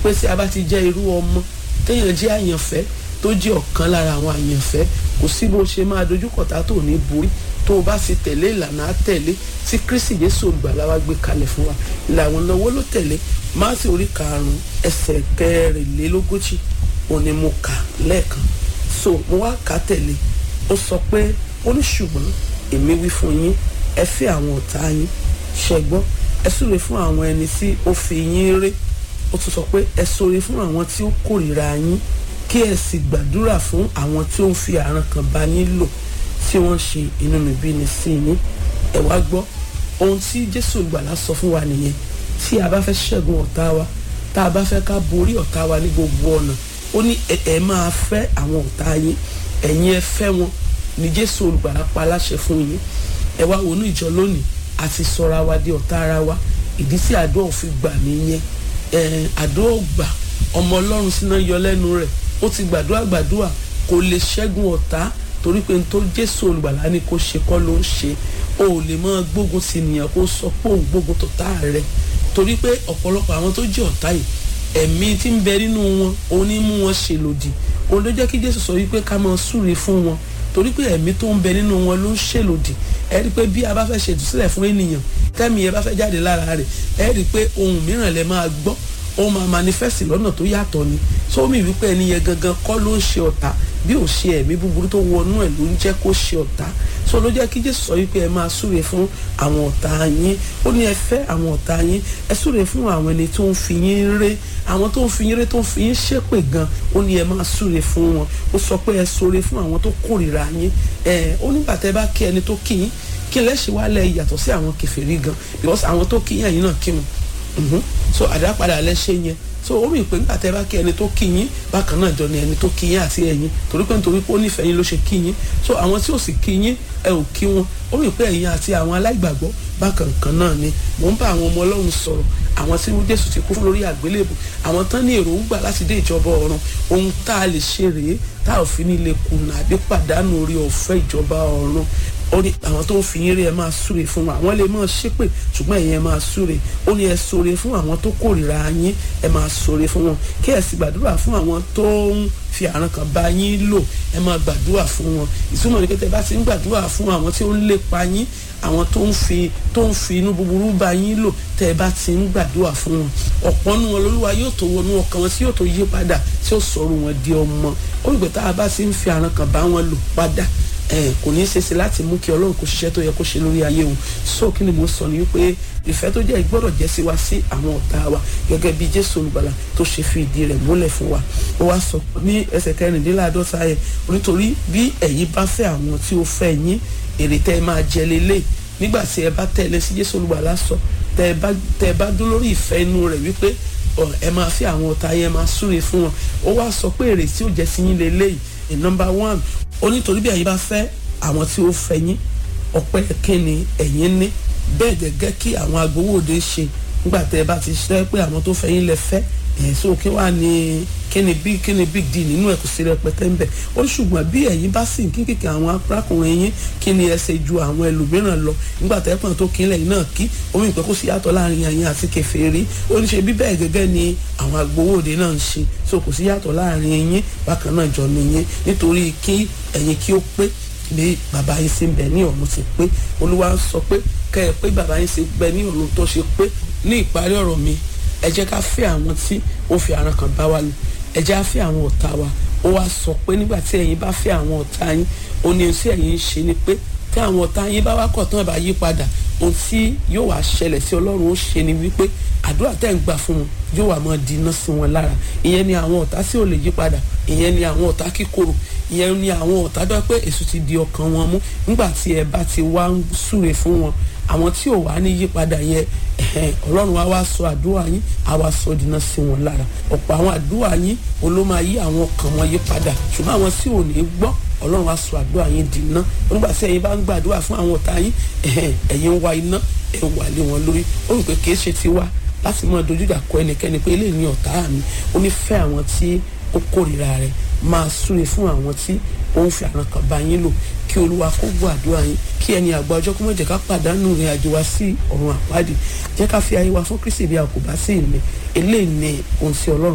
pé tí a bá ti jẹ́ irú ọmọ téèyàn jẹ́ àyànfẹ́ tó jẹ́ ọ̀kan lára àwọn àyànfẹ́ kò sí bó ṣe máa dojúkọ̀tà tó ní borí tó o bá sì tẹ̀lé ìlànà àtẹ̀lé tí kristi jésù olùgbàlà wa gbé kalẹ̀ fún wa ìlànà lọ́wọ́ ló tẹ̀lé máàsì orí karùn-ún ẹsẹ̀ kẹrìnlélógójì òní mo kà lẹ́ẹ̀kan so mo wá kà á tẹ̀lé ó sọ pé ó ní ṣùgbọ́n èmi wí fún yín ẹ fẹ́ àwọn ọ̀tá yín ṣẹgbọ́n ẹ súre fún àwọn ẹni tí ó fi yín ré ó tún sọ pé ẹ súre fún àwọn tí ó kórìíra yín kí ẹ sì gbàdúrà fún àwọn tí ó ń fi àrùn kan bá yín lò tí wọ́n ṣe inúnibíni sí yín ẹ wá gbọ́ ohun tí jésù ìgbàlà sọ fún wa nìyẹn tí a bá fẹ́ ṣẹ́gun ọ̀tá wa tá a bá fẹ́ ká borí ọ̀tá wa ní gbogbo ọ̀nà ó ní ẹ máa fẹ́ àwọn ọ̀tá yín ẹ̀yin ẹ fẹ́ wọn ní jésù olùgbàlà pa aláṣẹ fún yín ẹ wá wọnú ìjọ lónìí àti sọra wa di ọ̀tá ara wa ìdí tí àdó òfin gbà nìyẹn àdó ògbà ọmọ ọlọ́run síná yọ lẹ́nu rẹ̀ ó ti gbàdúrà gbàdúrà kò lè ṣẹ́gun ọ̀tá torí pé tó jésù olùgbàlà ni kò ṣe kọ́ ló ń ṣe o ò lè máa gbógun sí ènìyàn kó sọ pé òun gbógun tọ̀tá rẹ̀ torí pé ọ̀pọ̀lọpọ̀ àwọn tó jẹ́ ọ̀tá yìí ẹ̀mí tí ń bẹ nínú wọn òun ní mú wọn ṣe lòdì òun ló jẹ́ kí jésù sọ wípé ká máa súre fún wọn torí pé ẹ̀mí tó ń bẹ nínú wọn ló ń ṣèlòdì ẹ rí i pé bí a bá fẹ́ ṣètò sílẹ̀ fún ènìyàn tẹ́mi ẹ bá fẹ́ jáde lára rẹ̀ ẹ rí i pé ohun mìíràn lẹ máa gbọ́ ó máa manifest lọ́nà tó yàtọ̀ ni sómi wípé ẹni yẹn gangan kọ́ ló ń ṣe ọ̀tá bí ò ṣe ẹ̀mí búburú tó wọnú ẹ̀ ló ń jẹ́ kó ṣe ọ̀tá so ló jẹ́ kí jésù sọ wípé ẹ máa súre fún àwọn ọ̀tá yín ó ní ẹ fẹ́ àwọn ọ̀tá yín ẹ súre fún àwọn ẹni tó ń fi yín ré àwọn tó ń fi yín ré tó ń fi yín ṣépè gan ó ní ẹ máa súre fún wọn ó sọ pé ẹ súre fún àwọn tó kórìíra yín ẹ ó nígbà tẹ bá kí ẹni tó kí yín kí lẹ́sìn wá lẹ yàtọ̀ sí àwọn kèfèrí gan because àwọn tó kí yín ẹ̀yin náà kí wọn so àdápadà lẹ́sẹ̀ yẹn so ó rí i pé nígbà tẹ́ bá kí ẹni tó kí yín bákan náà jọ ni ẹni tó kí yín àti ẹ̀yin torí pé nítorí pé ó nífẹ̀ẹ́ yín ló ṣe kí yín so àwọn tí ò sì kí yín ẹ ò kí wọn ó rí i pé ẹ̀yin àti àwọn aláìgbàgbọ́ bákan kan náà ni mò ń bá àwọn ọmọ ọlọ́run sọ̀rọ̀ àwọn tí jésù ti kú fún lórí àgbélébù àwọn tán ní èròǹgbà láti dé ìjọba ọ̀run ohun tá a lè ṣe rèé tá a ò fi ní lè kùnà àbí pàdánù orí ọ̀fẹ́ ìjọba ọ̀run ó ní àwọn tó ń fi yín rí ẹ máa súre fún wọn àwọn lè máa ṣépè ṣùgbọ́n ẹ̀yin ẹ máa súre ó ní ẹ súre fún àwọn tó kórìíra yín ẹ máa súre fún wọn kí ẹ sì gbàdúrà fún àwọn tó ń fi àrùn kan bá yín lò ẹ máa gbàdúrà fún wọn ìtumọ̀ ní kété bá ti ń gbàdúrà fún àwọn tí ó ń lépa yín àwọn tó ń fi tó ń fi inú búburú bá yín lò tẹ́ ẹ bá ti ń gbàdúrà fún wọn ọ̀pọ̀ nu wọn lolúwa yóò tó wọnú ọkàn wọn tí yóò tó yí padà tí ó sọ̀rọ̀ wọn di ọmọ ó rí pé tá a bá ti ń fi àrùn kan bá wọn lò padà ẹ kò ní í ṣeéṣe láti mú kí ọlọ́run kó ṣiṣẹ́ tó yẹ kó ṣe lórí ayé wọn so kí ni mo sọ ni wípé ìfẹ́ tó jẹ́ gbọ́dọ̀ jẹ́ sí wa sí àwọn ọ̀tá wa gẹ́gẹ́ bí jésù olùgbàlà tó ṣe fi ìdí rẹ̀ múlẹ̀ fún wa ó wá sọ ní ẹsẹ̀ kẹrìndínláàdọ́ta yẹn nítorí bí ẹ̀yin bá fẹ́ àwọn tí ó fẹ́ yín èrè tẹ́ ẹ máa jẹ lélẹ̀ nígbà tí ẹ bá tẹ̀lé sí jésù olùgbàlà sọ tẹ́ ẹ bá dún lórí ìfẹ́ inú rẹ̀ wípé ẹ máa fẹ́ àwọn ọ̀tá yẹn máa súre fún wọn ó wá sọ pé èrè tí ó jẹ́ sí yín lélẹ́yìí number one ó nítorí bí ẹ̀yin bá fẹ́ àwọn tí ó fẹ́ yín ọpẹ́ kínni ẹ̀yin ní bẹ́ẹ̀ gẹ́gẹ́ kí àwọn agbowóde ṣe nígbà tẹ́ ẹ bá ti ṣe pé àwọn tó fẹ́ yín lẹ fẹ́ ẹ̀ so kí wàá ní kíni big kíni big deal nínú ẹ̀ kò sí rẹpẹtẹ ńbẹ ó ṣùgbọ́n bí ẹ̀yin bá sì ń kí kìkì àwọn arákùnrin yín kí ni ẹ ṣe ju àwọn ẹlòmíràn lọ nígbà tẹ́ pọ̀n tó kílẹ̀ yín náà kí omi ìpẹ́ kó sì yàtọ̀ láàrin ẹ̀yin àti kèfèrí ó ní ṣe bí bẹ́ẹ̀ gẹ́gẹ́ ni àwọn agbowóde náà ń ṣe so kò sí yàtọ̀ láàrin yín bákan náà jọ nìyẹn nítorí kí ẹ̀yin kí ó pé bí bàbá yín ṣe ń bẹ ní ọ̀run ti pé olúwa sọ pé kẹ́ ẹ pé bàbá yín ṣe bẹ ní ọ̀run tó ṣe pé ní ìparí ọ̀rọ̀ mi ẹ jẹ́ ká fẹ́ àwọn tí ó fi àrùn kan bá wa lò ẹ jẹ́ á fẹ́ àwọn ọ̀tá wa ó wá sọ pé nígbà tí ẹ̀yin bá fẹ́ àwọn ọ̀tá yín ó ní ohun tí ẹ̀yin ń ṣe ni pé tí àwọn ọ̀tá yín bá wá kọ̀ tán ẹ̀ bá yí padà ohun tí yóò wá ṣẹlẹ̀ sí ọlọ́run ó ṣe ni wípé àdúrà tẹ́ ń gbà fún wọn yóò wá máa di iná sí wọn lára ìyẹn ni àwọn ọ̀tá tí ò lè yí padà ìyẹn ni àwọn ọ̀tá kíkorò ìyẹn ni àwọn ọ̀tá dọ́ pé èso ti di ọkàn wọn mú nígbà tí ẹ bá ti wá ń súre fún wọn àwọn tí ò wá ní yípadà yẹn ọlọ́run wa wá sọ àdúrà yín á wá sọ dínà sí wọn lára ọ̀pọ̀ àwọn àdúrà yín olóma yí àwọn ọkàn wọn yípadà ṣùgbọ́n àwọn tí ò ní gbọ́ ọlọ́run wa sọ àdúrà yín dínà nígbà tí ẹ̀yin bá ń gbàdúrà fún àwọn ọ̀tá yín ẹ̀yin ń wá iná ẹ̀ ń wà lé wọn lórí ó rò pé kìí ṣe tiwa láti mọ dojúdà kọ ẹnikẹ́ni pé eléyìí ni ọ̀tá mi ó ní fẹ́ àwọn tí ó kórìíra rẹ̀ máa súre fún àwọn tí ó ń fi àrùn kan bá yín lò kí olúwa kó gbọ́ àdúrà yín kí ẹni àgbà ọjọ́ kó mọ̀ jẹ́ ká pàdánù ìrìn àjò wa sí ọ̀run àpáàdì jẹ́ ká fi ayé wa fún kristi bí a kò bá sí ìmẹ̀ eléyìí ni ohun tí ọlọ́run